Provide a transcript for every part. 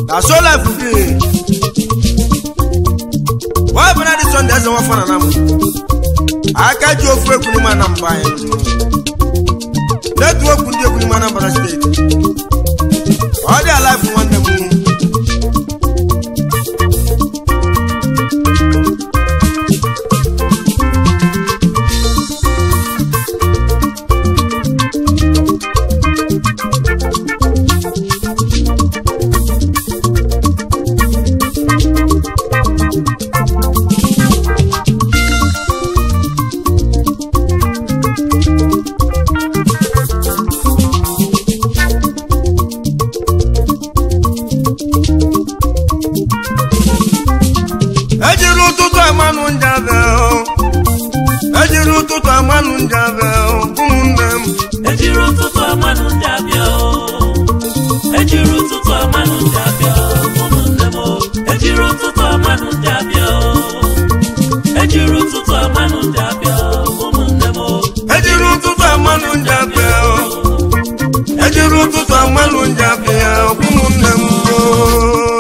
na so life bi wọ́n bẹ̀rẹ̀ di sunday ẹsẹ̀ wọ́n fọ́nà náà mu aka ji ofu ekwu n'ime anambra anyị netwọk ndị ekwu n'ime anambra steeti ọ dị alive nwanne m ejiri ụtụtụ amanụ njabe ejiri ụtụtụ amanụ njabe ụmụnne m ejiri ụtụtụ amanụ ndị abịa o. ejiri ụtụtụ amanụ ndị abịa o, ụmụnne m o. ejiri ụtụtụ amanụ ndị abịa o. ejiri ụtụtụ amanụ ndị abịa o, ụmụnne m o. ejiri ụtụtụ amanụ njabe ejiri ụtụtụ amanụ njabe ụmụnne m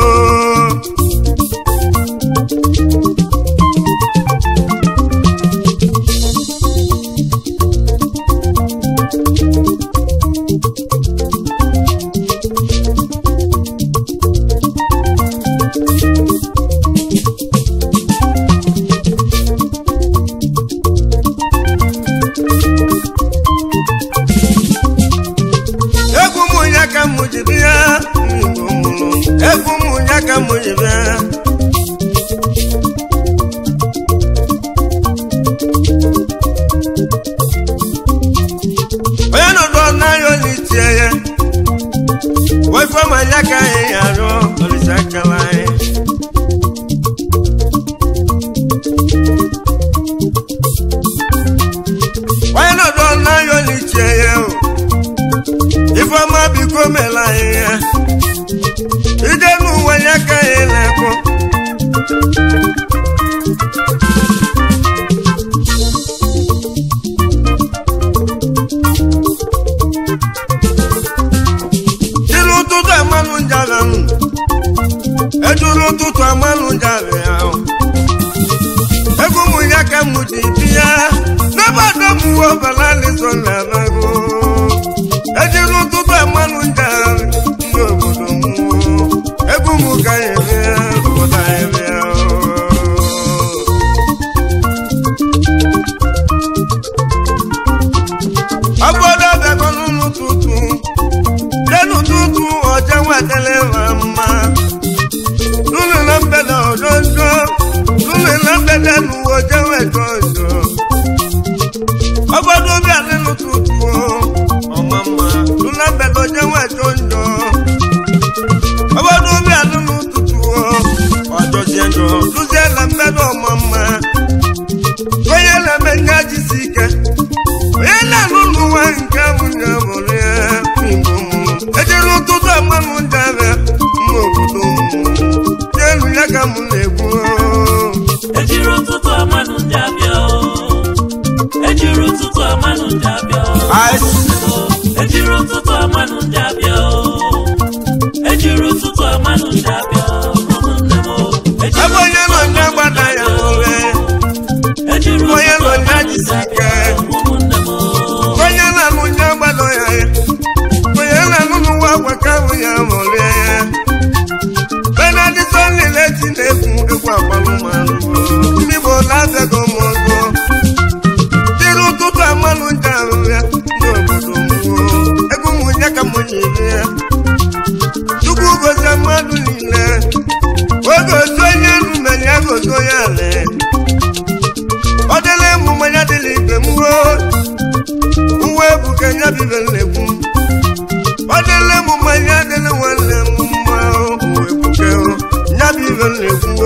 egwu m ya ka m ji bịa Igbo mụrụ m. egwu m ya ka m ji bịa onye nọdụ n'anya olitie ya wefọma ya ka anyị arụ olisa akala anyị onye nọdụ n'anya olitie ya o ifeọma biko mela anyị ya ije n'ụwa ya ka anyị na-ekwu jiri ụtụtụ amanụ njala m ejuru ụtụtụ amanụ njala ya egwu m ya ka m ji bịa n'ebe adọmụwe ọbara lịsọ na anago ejiri ụtụtụ amanụ njala ndị obodo m egwu m ka ya bịa obodo anyị bịa ọgbọdọ bịakọ n'ụtụtụ lẹ́nu tútù ọjọ́ wà tẹ́lẹ̀ wà má. Lúlù náà bẹ̀rẹ̀ ọ̀dọ́dọ́, lúlù náà bẹ̀rẹ̀ nu ọjọ́ wà jọjọ. Ọgbọ́dún bí alẹ́nu tútù o, ọmọ mà, lúlù náà bẹ̀rẹ̀ ọjọ́ wà jọjọ. Ọgbọ́dún bí alẹ́nu tútù o, ọjọ́ jẹjọ, lúzẹ́ là ń bẹ̀rẹ̀ ọmọ mà. Onye na-eme nye ji si ike, onye na-alụ n'ụwa nke bụ nye mụrụ ya igbo mụ ejere ụtụtụ amanụ njabe mma obodo m n'elu ya ka m na-ekwu ejiri ụtụtụ amanụ ndị abịa o. ejiri ụtụtụ amanụ ndị abịa o. ejiri ụtụtụ amanụ ndị abịa o. ejiri ụtụtụ amanụ ndị abịa o, ụmụnne m o. Ejiri ebe onye nọ nye gbada ya nwere ejiri onye ụtụtụ nọ nye amanụ ndị jisi ike abịa o, ụmụnne m o. onye na-alụ nye gbada ya ya onye na-alụ n'ụwa gwa ka ahụ ya mụrụ ya benedito niile ti na-ekwu egwu agbalụmanụ ndị Igbo na-abịago m ọzọ jiri ụtụtụ amanụ ndị ahụ ya ndị obodo mmụọ egwu m nye ka m nyere ya chukwu gozie mmadụ niile oge otu onye nume ya gozo ya ale ọ dịla ịmụ mmanya dịla ibe m ruo uwe ebuka ya bibe nnekwu ọ dịla ịmụ mmanya dịla nwanne m mma uwe ebuka ya bibe nnekwu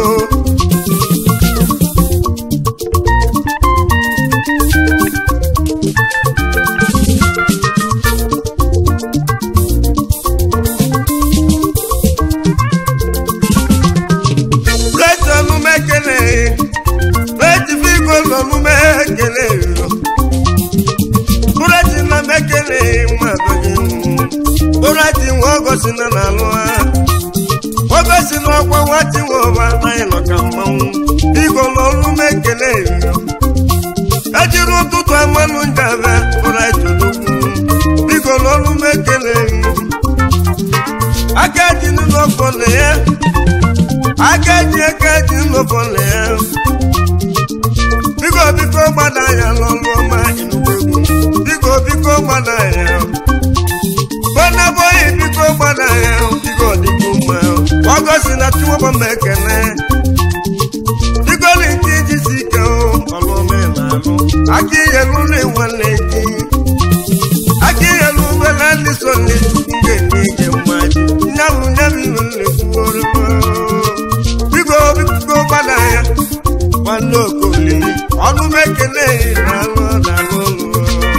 Bless ọnụme ekele bless figo n'ọnụme ekele bụrati na m ekele nwa abịaghị bụrati nwa ọgọsi na n'alụ ha ekele ejiri ụtụtụ amanụ njabe ụra ejodogwu biko n'ọrụ m ekele aka ji n'ụlọfọ na ya aka ji aka ji n'ụlọfọ na ya biko biko gbada ya n'ọrụ ọma inugwegwu biko biko gbada ya bọnabọyị biko gbada ya biko dịkwu mma ọgọsi na chiwọbọ m ekele biko na nke iji si ike ọlụ omenalụ aka ihe lụrụ nwanne gị aka ihe lụrụ na ndị so n'echukwu ga-enye gị mma nyabụ nyabụ iwe nlekwuoro biko biko gbada ya nwanne okoli ọnụ m ekele na-alụ na-alụ ụlọ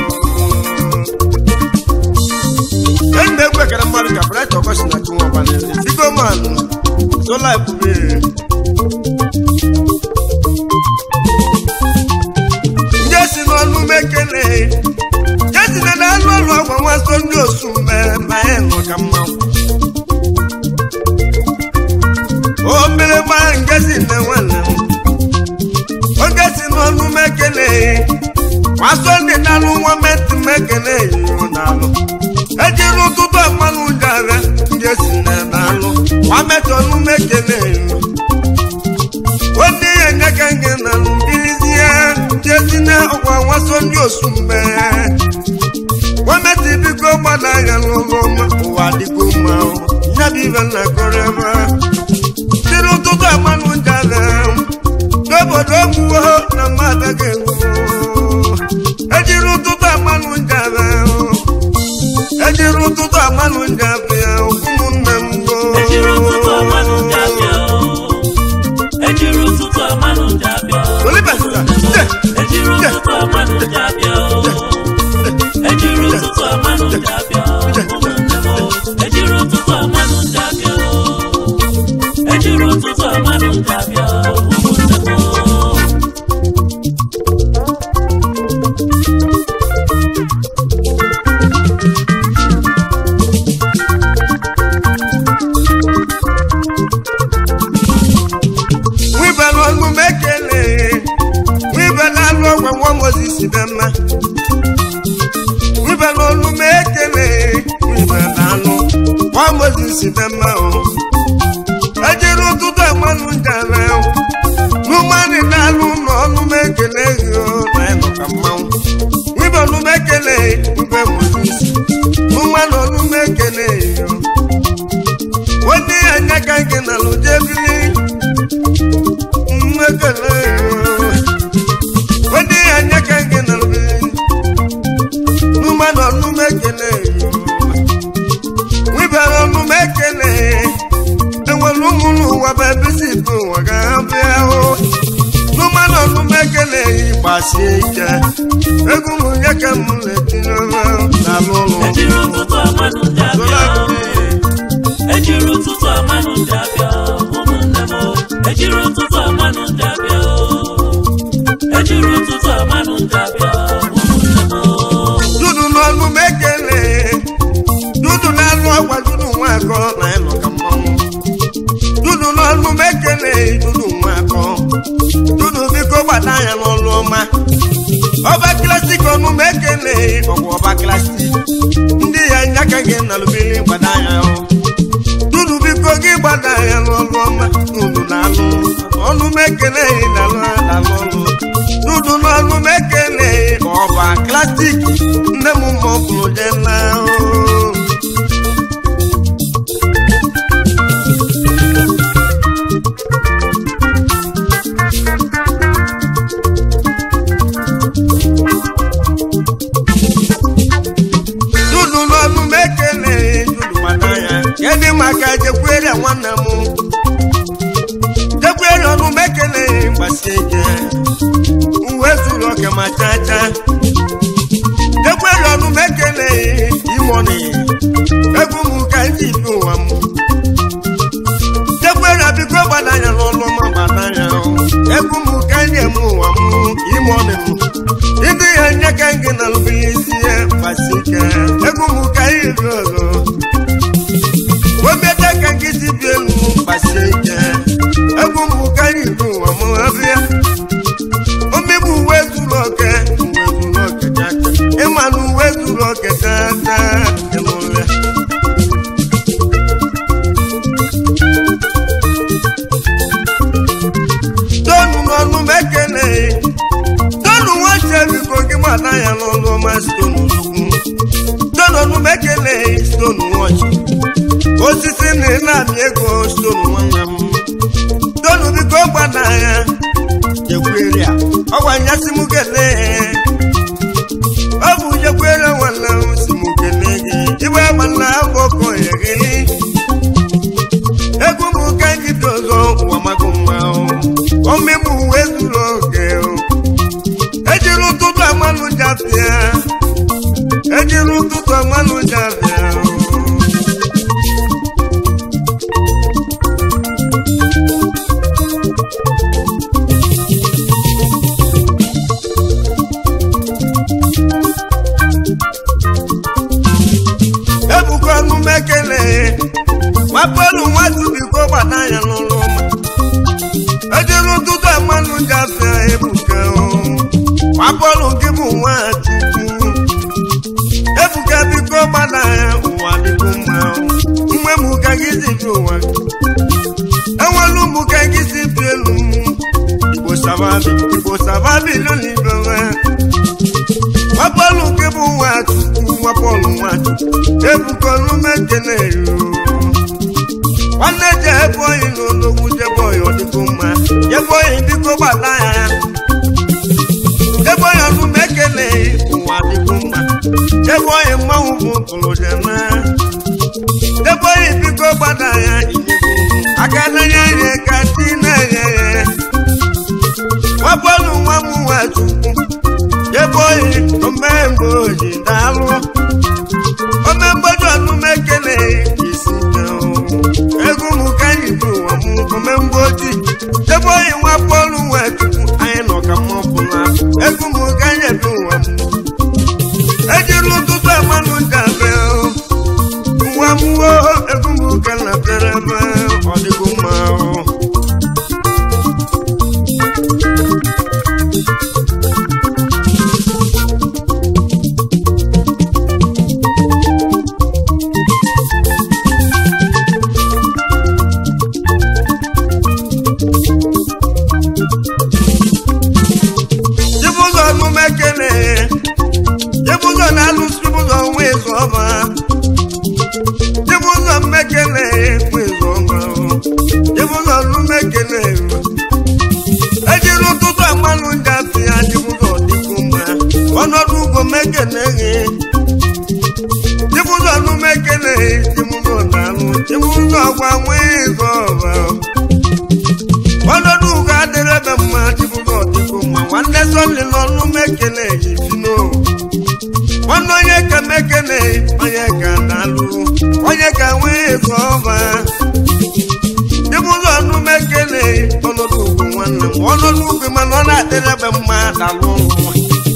enyi na-egwu ekere mmadụ ka bright ọkọchị na chinwa ọbaneze biko manụ sola ebube ndị si n'ọnụ m ekele jesina na anụ ọrụ ọgwa nwaso ndị osu mere ma ya nọ ka mmanwụ o mere gba nke si na nwanne m oge si n'ọnụ m ekele nwaso ndị na-alụ nwa metụ m ekele yiwu na-alụ ejiri ụtụtụ mmanụ jara ndị esi na na-alụ nwa metụ ọnụ m ekele yiwu onye ya nyeka nke na mbirizie ndị esi na ọgwa nwaso ndị osu mgbe gọọmenti biko gbada anya n'ụlọ ọma ụwa dịgo mma nyabi ibe na kọrọba siri ụtụtụ amanụ njala n'obodo ogwuwo na mmadụ ga-egwu ejiri ụtụtụ amanụ njala ejiri ụtụtụ amanụ njala ya ụmụnne m ejiri ụtụtụ amanụ ndị abịa ejiri ụtụtụ amanụ ndị abịa olibesa ejiri ụtụtụ amanụ ndị abịa ejiri ụtụtụ amanụ ndị abịa ejiri ụtụtụ amanụ ndị abịa ejiri ụtụtụ amanụ ndị abịa ụmụnne m nwibala ọnụ m ekele nwibala alụ ọgwa nwa mozis dị mma nwibala ọnụ m ekele nwibala alụ nwa mozis dị mma o ejiri ụtụtụ amanụ njara n'ụmanị na-alụ ụlọ ọnụ m ekele gị o na ịnọ ka mmanwụ nwibala ọnụ m ekele mbe mozis n'ụmanị ọnụ m ekele gị o onye ya anya ka gị na lụjebili mmekele onye ya anya ka gị na lụbili n'ụmanụ ọnụ m ekele nwibara ọnụ m ekele enwere ụmụ n'ụwa bụ ebe si bụ ụwa ga-abịa hụ n'ụmanụ ọnụ m ekele gbasie ike ego m nye ka m na-etinye n'alụ ụlọ ejiri ụtụtụ amanụ ndị abịa ejiri ụtụtụ amanụ ndị abịa ụmụnne m ejiri ụtụtụ amanụ ndị abịa ejiri ụtụtụ amanụ ndị abịa ụmụnne m dudu n'ọnụ m ekele dudu na-alụ ọgwa dudu nwa akọ na ịnọ ka mmanwụ dudu n'ọnụ m ekele dudu nwa akọ dudu biko gbada anya n'ọlụ ọma ọba klasik ọnụ m ekele ọgwụ ọba klasik ndị ya nyaka gị na lubili gbada anya hụ dudu biko gị gbada anya n'ọlụ ọma dudu na-alụ ọnụ m ekele na-alụ na-alụ ọlụ dudu n'ọnụ m ekele ọba klasik nne m ma ọ bụrụ je na dudu n'ọnụ m ekele dudu gbada ya kedị maka jekwere nwanne m jekwere ọnụ m ekele gbasie ike uwe zuru oke ma chacha jekwere ọnụ m ekele imoni egwu m ka m ji bi ụwa m jekwere biko gbadanya n'ụlọ m gbadanya egwu m ka m ji eme ụwa m imoni m ndị ya nye ka m gị na lụbilisi ya gbasie ike egwu m ka anyị bi ọzọ webeta ka nkịtị bi elu gbasie ike egwu m ka anyị bi ụwa m abịa stone ugwu stone onume ekele stone wọchị osisi na ị na-amị ego stone nwanne m stone biko gbada ya jekwere ya ọgwa nyasị m kelee ọ bụ jekwere nwanne m si m kelee gị iwe gbana agbọkọ ya gị egwu m ka nkịta ọzọ ụwa maka mma omegbu uwe zuru oke ejiri ụtụtụ amanụ jafịa ejiri ụtụtụ amanụ jafịa ebuka ọnụ m ekele nwapelu nwatu biko gbada ya n'ụlọ ụma ejiri ụtụtụ amanụ jafịa ebuka nwapelu gị bụ nwachukwu ebuka biko gbada ya ụwa dịgo mma nwe m ka gị si bi ụwa enwelu m ka gị si bi elu m igbo sababi igbo sababi lụlibewe nwapelu gị bụ nwachukwu nwapelu nwachukwu ebuka ọnụ m ekele yo nwanne je ebe oyi n'ologwu jebe oyi ọdịgo mma jebe oyi biko gbata ya jebe oyi ọnụ m ekele ụwa dịgo mma jebe oyi mmanwụ bụ pụrụ jena jebe oyi biko gbata ya inyego aka na-enye ihe ka chi na-enye ya nwabọọlụ nwa m nwa chukwu jebe oyi omemgbe oji daalụ omemgbeji ọnụ m ekele isi egwu m ka anyị bụ ụwa m omemgbe oji ebe oyi nwa bọọlụ nwa chukwu anyị nọ ka mma ọbụla egwu m ka anyị bụ ụwa m ejiri ụtụtụ amanụ njabe nwa m wo egwu m ka na bịara ebe ọ dịgo mma Chibụzọ ọnụma ekele Chibụzọ na-alụsị Chibụzọ nwa ezu ọma Chibụzọ mmekele nwa ezu ọma Chibụzọ ọnụma ekele ejiri ụtụtụ amanụ njafi ya Chibụzọ dịkwu mma ọnọdụ ugwo mekele gị Chibụzọ ọnụma ekele Chibụzọ na-alụ Chibụzọ ọgwa nwa ezu ọma ọnọdụ ugo adịrị ebe mma Chibụzọ ọdịgo mma nwanne sọli n'ọnụ mekele ifino nwanne onye ka mekele onye ka dalụ onye ka nwee ego ọba Chibụzọ ọnụ mekele ọnọdụ ugwu nwanne m ọnọdụ ugwu mana ọ na-adịrị ebe mma dalụ nwa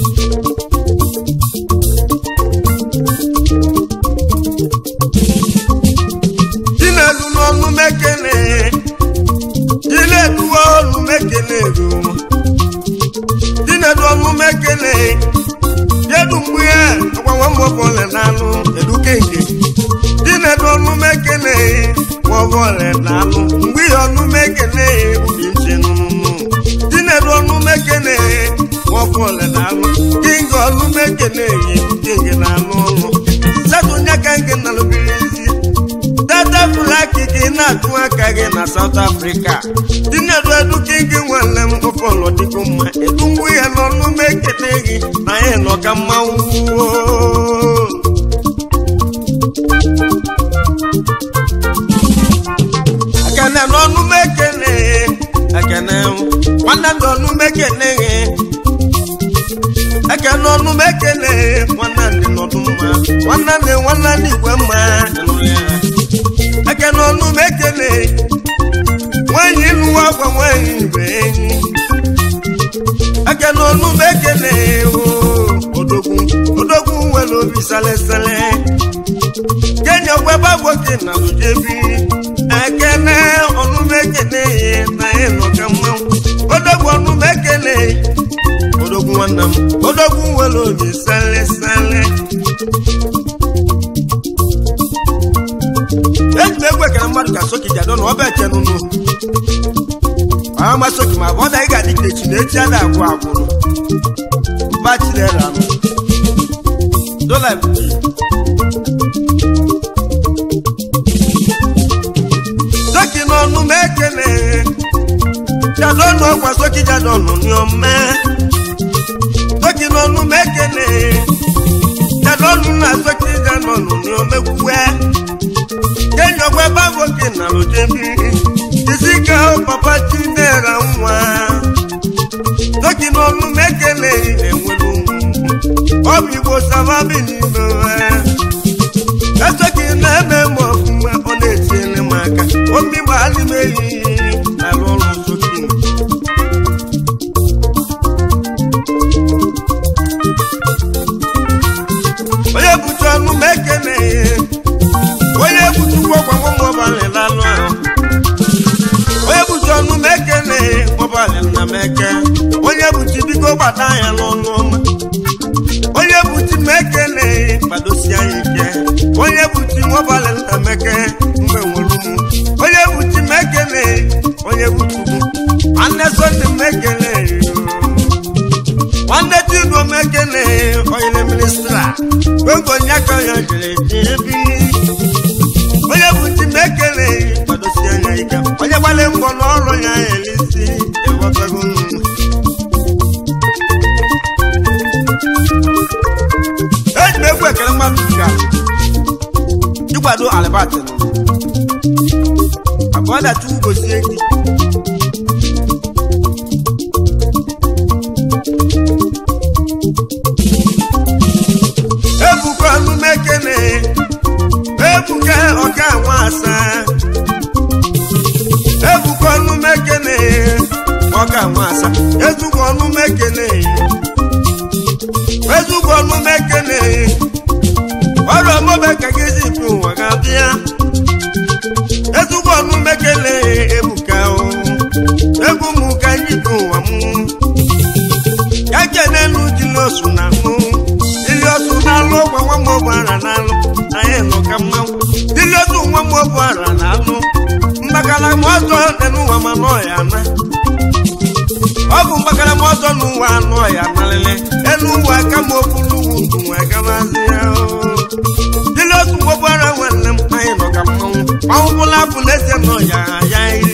Chinedu n'ọnụ mekele Chinedu ọnụ mekele ruo Chinedu ọnụ mekele Yedu mgbe ya agbanwe mọbọle n'alụ edukenke Chinedu ọnụ mekele mọbọle n'alụ mgbe ya ọnụ mekele ubi nche nụnụnụ Chinedu ọnụ mekele mọbọle n'alụ Kinga ọnụ mekele edukenke n'alụ ọlụ Setu nyaka nke nalụbiri isi data flaki gị na-atụ aka gị na South Africa Chinedu eduke gị nwanne m ọfọlọ dịgo mma edu mgbe ya n'ọnụ m ekele gị na ya nọ ka mmanwụ ekene n'ọnụ m ekele ekene nwanne m n'ọnụ m ekele gị ekene ọnụ m ekele nwanne ndị nọdụ mma nwanne ndị nwanne ndị igwe mma ịnụ ya ekene ọnụ m ekele nwanyị nụwa gwa nwanyị ibe enyi ekene ọnụ m ekele o odogwu odogwu nwere obi salesele kenya ọgbaba nwoke na lujebi ekene ọnụ m ekele na ịnọ ka mmanwụ odogwu ọnụ m ekele odogwu nwanne m odogwu nwere obi salesele eji m egwu ekere mmadụ ka soki jadọ na ọba eche nụnụ ama soki ma ọ daghị ga-adị ka echi na echi ada agwụ agwụrụ bachilera dola soki n'ọnụ m ekele jadọnụ ọkwa soki jadọnụ niome soki n'ọnụ m ekele jadọnụ na soki jadọnụ niomegwue kenyọgwa bago gị na lojebi jisika papa chinera nwa soki n'ọnụ m ekele enwere ụmụ ọ bụ igbo sababi n'ime esoki na-eme m ọfụma ọ na-etiele m aka omi gbalị m ehihie na-arụ ọrụ soki onye butu ọnụ m ekele onye butukwu ọkwa nwa ọbalị lalụ ahụ onye butu ọnụ m ekele ọbalị nna m eke onye butu biko gbata ya n'ọnụ ọma onye buti m ekele gbadosi anyị ike onye buti nwabalị nna m eke mgbe nwere ụmụ onye buti m ekele onye butu m nwanne sonde m ekele nwanne tigo m ekele onye ministra ogo nyaka ya jere ebi onye buti m ekele gbadosi anya ike onye gbalị mbọ n'ọrụ ya elisi ewepego m eji m egwu ekele mmadụ ga ịkwado alibat abụọ datu gosie gị ebuka ọnụmekene ebuka ọka nwa asaa ebuka ọnụmekene ọka nwa asaa ezugbo ọnụmekene ezugbo ọnụmekene ọrụ ọmụbe ka gị zipụ ụwa ga-abịa ezugbo ọnụmekene ebuka o egwu m ka anyị bụ ụwa m ya kenelu dị n'osu na mụ ili otu na-alụ ọgwa nwa m ọbụ ara na-alụ anyị nọ ka mmanwụ ili otu nwa m ọbụ ara na-alụ mgbakala m ọzọ dị n'ụwa ma nọ ya na ọ bụ mgbakala m ọzọ n'ụwa anọ ya nalele elu ụwa aka m okpuru ugwu ndụ wee gabazi ya ili otu nwa ọbụ ara nwanne m anyị nọ ka mmanwụ mmanwụ bụla bụ n'ezie nọ ya ya iri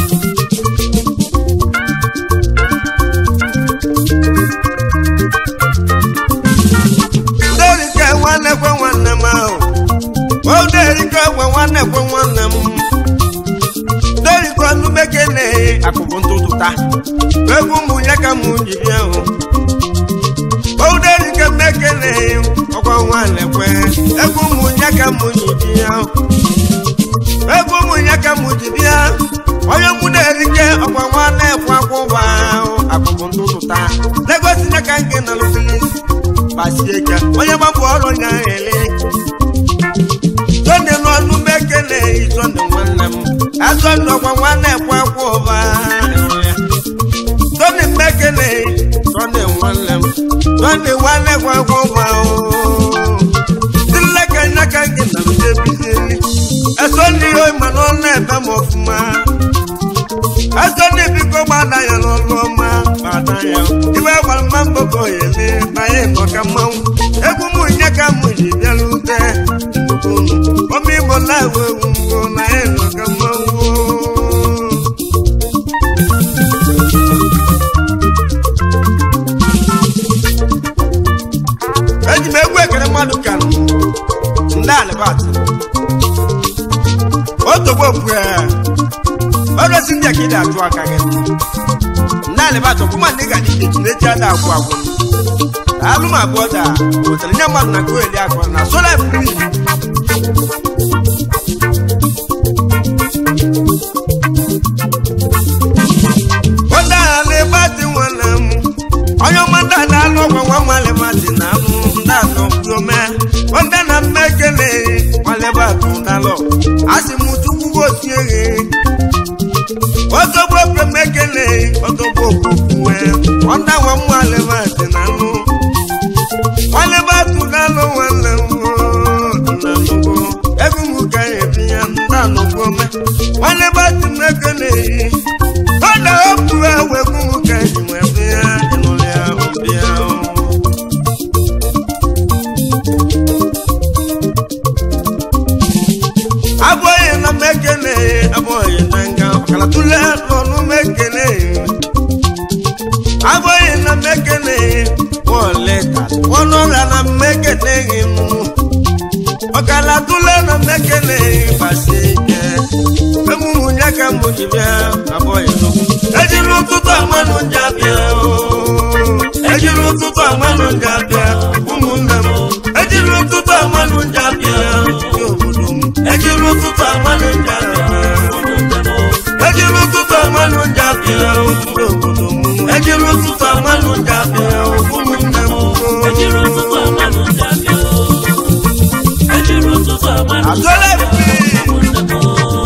Oderike nwanne kwe nwanne m ahụ Oderike gwe nwanne kwe nwanne m Oderike ọnụmeke na akụkụ ntụtụta egwu mụ ya ka mụ ji bịa hụ Oderike mmeke na ọkwa nwanne kwe egwu mụ ya ka mụ ji bịa hụ egwu mụ ya ka mụ ji bịa onye mụ na-erike ọkwa nwanne kwe akwụba ahụ akụkụ ntụtụta Lagos ya ka nke na lufilis pasieka onye gbapụ ọrụ ya ele sonde n'ọnụ m ekele sonde nwanne m asọndụ ọkwa nwanne ekwe akwa ụba sonde m ekele sonde nwanne m sonde nwanne ekwe akwa ụba dileka nyaka gị na mdebizili esonde ihe ma n'ọnụ ebe m ọfụma esonde biko gbada ya n'ọlụ ọma gbada ya ibe gbara mma mgboko ya ele banye nọ ka mmanwụ egwu m nye ka m ji bịarute nnukwu unu ọma igbo na-ewu ewu mbụ na ya nọ ka mmanwụ eji m egwu ekere mmadụ ka ndị alibat otogbo pụe ọrụsi ndị ka ị na-atụ aka gị ndị alibat ọkwụma ndị ga dị eji na-eji ada agwụ agwụ alụm abụọ da wetara nye mmadụ na goeli akọ na sola free onye ala ịgbatị nwanne m onye ọma ndị ada alụ ọgwa nwa nwale mmadụ na anụ ndị atọ ome onye na mme ekele nwale batụ dalọ asị m chukwu gosi eghe ọtọgbo pemekele ọtọgbo okwukwe ọnda nwa m nwale mmadụ na anụ nwale batụ dalọ nwanne m na nnukwu ego m ka ya ebi ya ndị anụkwu ome nwale batụ m ekele ọ na-apụ ewu egwu m ka eji wee bịa ịnụrụ ya ọbịa ala tụle na mmekele gbasi ike emume ya ka mbụ ji bịa abụghị nnukwu ejiri ụtụtụ amanụ nja bịa ejiri ụtụtụ amanụ nja bịa ụmụnne m ejiri ụtụtụ amanụ nja bịa ndị obodo m ejiri ụtụtụ amanụ nja bịa ejiri ụtụtụ amanụ nja bịa ndị obodo m ejiri ụtụtụ amanụ nja bịa ụmụnne m ejiri ụtụtụ amanụ nja bịa ejiri ụtụtụ amanụ nja Agọla bịa ebi. ụmụnne m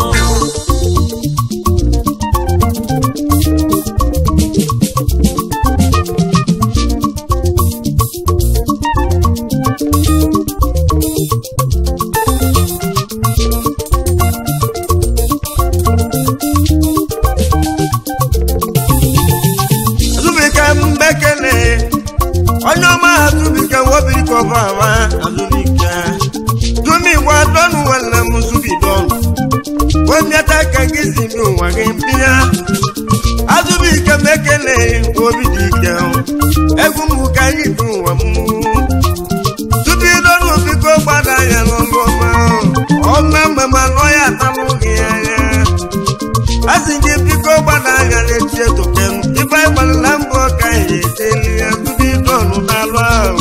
azụbike mbekele onye ọma azụbike wobiri kọba ama azụbike dumigwa dọnụ nwanne m zubidọnụ wemiata ka gị si n'ụwa gị mbịa azụbike mekele obi dị ike egwu m ka anyị dị ụwa m zubidọnụ biko gbada ya n'ọnụ ọma ọma mmemme anọ ya atalụ gị anya asị gị biko gbada anya n'echi etoke m ife gbalịla mbọ ka ihe eteli ya tupu idọnụ n'alụ ahụ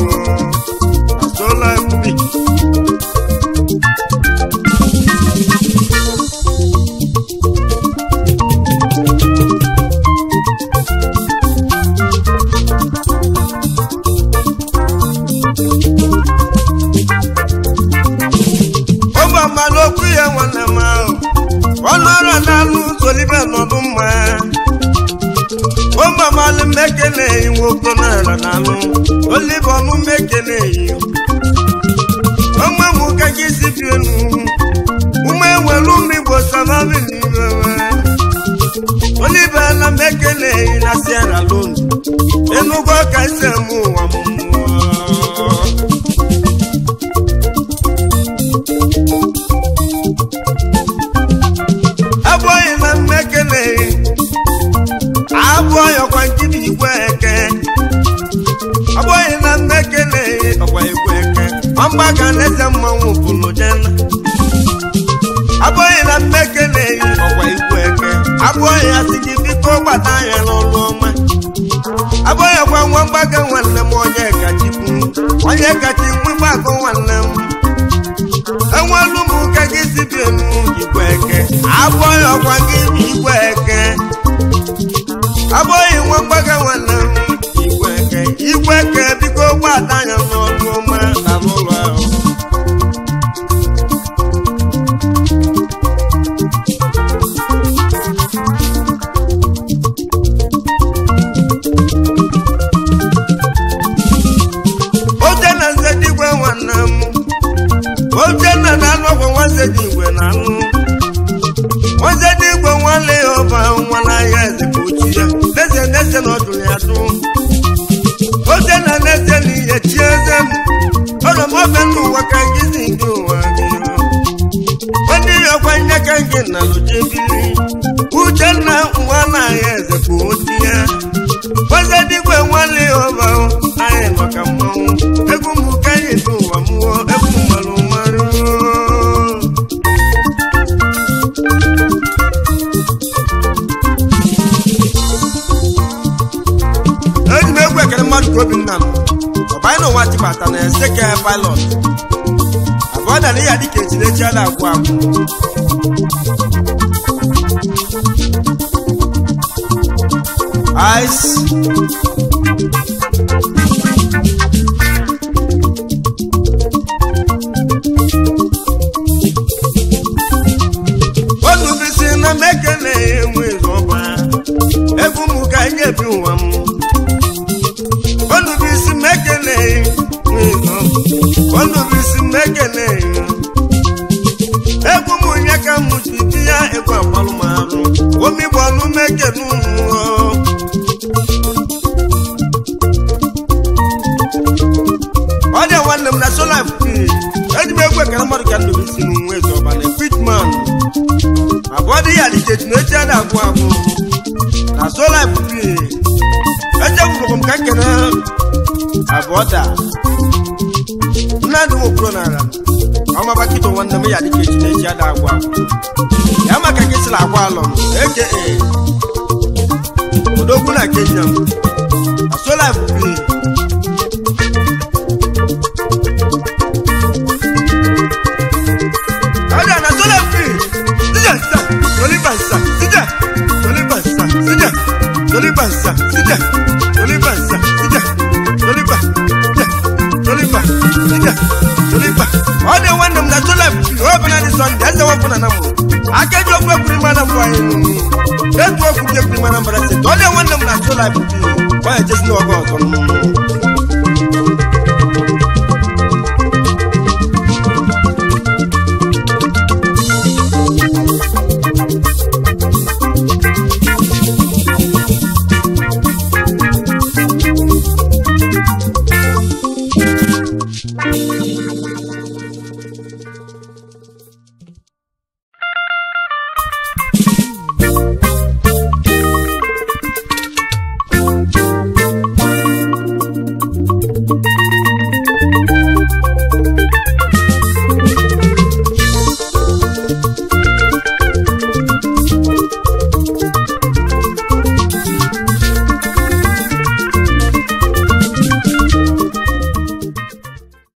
asola mbi ụmụ mma n'okwu ya nwanne m ahụ ọnụ ọrụ na-alụ solibe nọdụ mma ụmụ amalụ mmekele nwoke n'ala na-alụ olibe ọnụ mmekele ụmụ mụ ka gị si bi enu ụmụ enwere ụmụ igbo samabi n'ibe olibe na mmekele na sierra leone enugo ka isi eme ụwa m abụghị na mmekele abụghị ọkwa nkiri igwe eke abụghị na mmekele ọkwa igwe eke ọmgbaga na-eze mmanwụ bụrụ jena abụghị na mmekele ọkwa igwe eke abụghị ya si gị biko gbata anya n'ọlụ ọma abụghị ọkwa nwa mgbaga nwanne m onye kachikwu onye kachi nwe gbakọ nwanne m enwelu m ka gị si bi enu igwe eke abụghị ọkwa gị bụ igwe eke abụghị nwa mgbaga nwanne m igwe eke igwe eke biko gbada anya n'ọlụ ọma na n'ụlọ ahụ oche na nze digwe nwanne m oche na na-anụ ọgwụ nwanze dị igwe na anụ nwanze dị igwe nwanne ya ọba nwa n'ahịa eze ka ochi ya n'eze n'eze na ọdụ ya dụ oche na n'eze na ihe chi eze m ọnọ m ofe n'ụwa ka gị si nke ụwa gị ndị ya ọkwa nye ka gị na loje biri uchenna nwa n'ahịa eze ka ochi ya nwanze dị igwe nwanne ya ọba anyị nọ ka mmanwụ egwu m ka anyị dị ụwa mmụọ egwu mmanụ mmanụ eji m egwu ekele mmadụ ka obinna m ọbanye na ụwa tibata na eseke pilot abụọ dara ya dịka echilechi ada agwụ agwụ ice otu bisi na mekele enwe ọba egwu m ka nye bi ụwa m otu bisi mekele otu bisi mekele egwu m nye ka m ji di ya egwu agbalụmarụ omigbo ọnụ mekele ụmụ ọ dị nwanne m na sola eji m egwu ekele mmadụ ka ndụ isi nwe ọba na fitman abụọ dị ya dịchechi na echi ada agwụ agwụ na sola echegbugo m ka nkene abụọ da mmadụ nwokpuro n'ala ọma maba kịta nwanne m ya dịka echi na echi ada agwa ya maka gị sịrị agwa alọ m eke odogwu na kenya m asola ebube ọdị na sola ebube sija nsa toliba nsa sija toliba nsa sija toliba nsa sija toliba nsa sija toliba sija toliba sija toliba ọdị nwanne m na sola ebube ọ bụ na dị sọnde eze wepụ na namụ akeji okwu ekwuri mana mbụ anyị nụ etu okwu dị ekwuri mana mbara sị ọdị nwanne m na sola ebube ọ ya jesi n'ọgọ ọzọ nụ